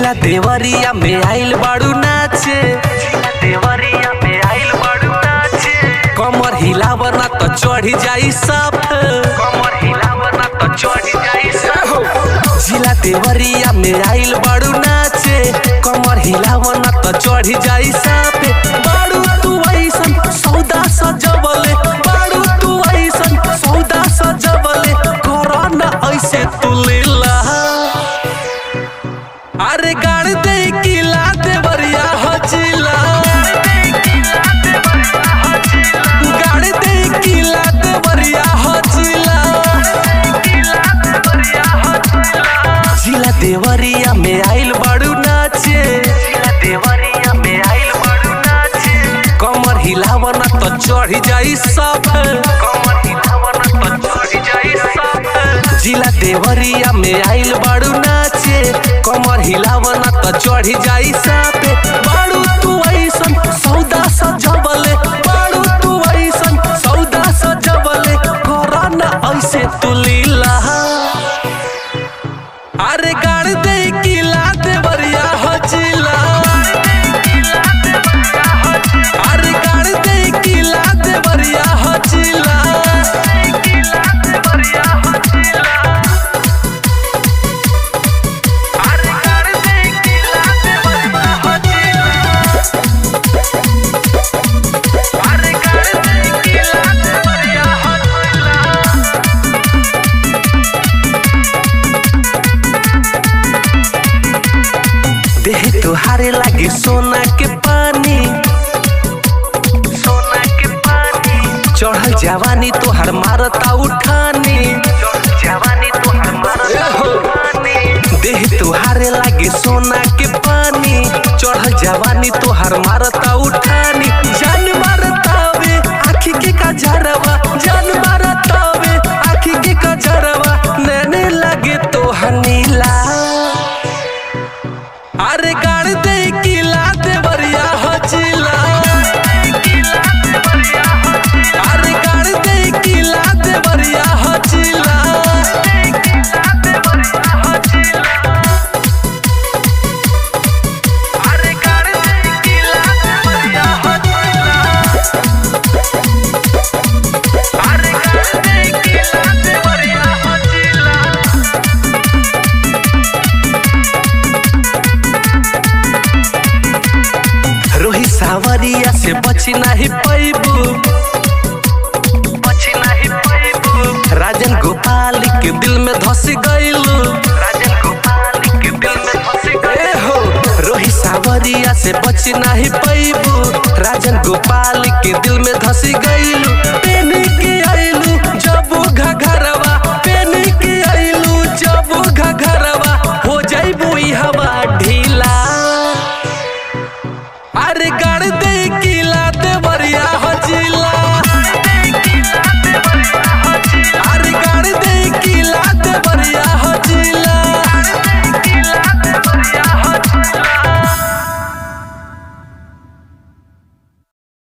जिला देवरिया में आइल बाड़ू नाचे जिला देवरिया में आइल बाड़ू नाचे कमर हिलावना तो चढ़ी जाई सब कमर हिलावना तो चढ़ी जाई सब जिला देवरिया में आइल बाड़ू नाचे कमर हिलावना तो चढ़ी जाई सब बाड़ू तू ऐसन सौदा सजवले बाड़ू तू ऐसन सौदा सजवले कोरोना ऐसे तू लीला अरे गाड़ दे किला देवरिया हजिला गाड़ दे किला देवरिया हजिला जिला देवरिया में आइल बाड़ू नाचे जिला देवरिया में आइल बाड़ू नाचे कमर हिलावना तो चढ़ी जाई सब कमर हिलावना तो चढ़ी जाई सब जिला देवरिया में आइल बाड़ू नाचे कमर हिलावना तो चढ़ी जाई सब बाड़ू तू ऐसन सौदा सजवले बाड़ू तू ऐसन सौदा सजवले कोरोना ऐसे तू लीला अरे गाड़ दे किला देवरिया हजिला अरे गाड़ दे किला देवरिया हजिला अरे गाड़ दे किला देवरिया हजिला अरे गाड़ दे किला देवरिया हजिला देह तुहारे लागे सोना के पानी सोना के पानी चढ़ल जवानी तोहर मारता उठानी जवानी तोहर मारता उठानी देह तुहारे लागे सोना के पानी चढ़ल जवानी तोहर मारता उठानी जान मारतावे आखी के कजरवा जान मारतावे आखी के कजरवा नैने लागे तोहर नीला अरे गाड़ दे किला देवरिया हजिला अरे गाड़ दे किला देवरिया हजिला अरे गाड़ दे किला देवरिया हजिला अरे गाड़ दे किला देवरिया हजिला रोही सावरिया से बची नहीं पैबू बची नहीं पैबू राजन गोपाल के दिल में धस गईलू राजन गोपाल के दिल में धस गए हो रोही सावरिया से बची नहीं पैबू राजन गोपाल के दिल में धस गई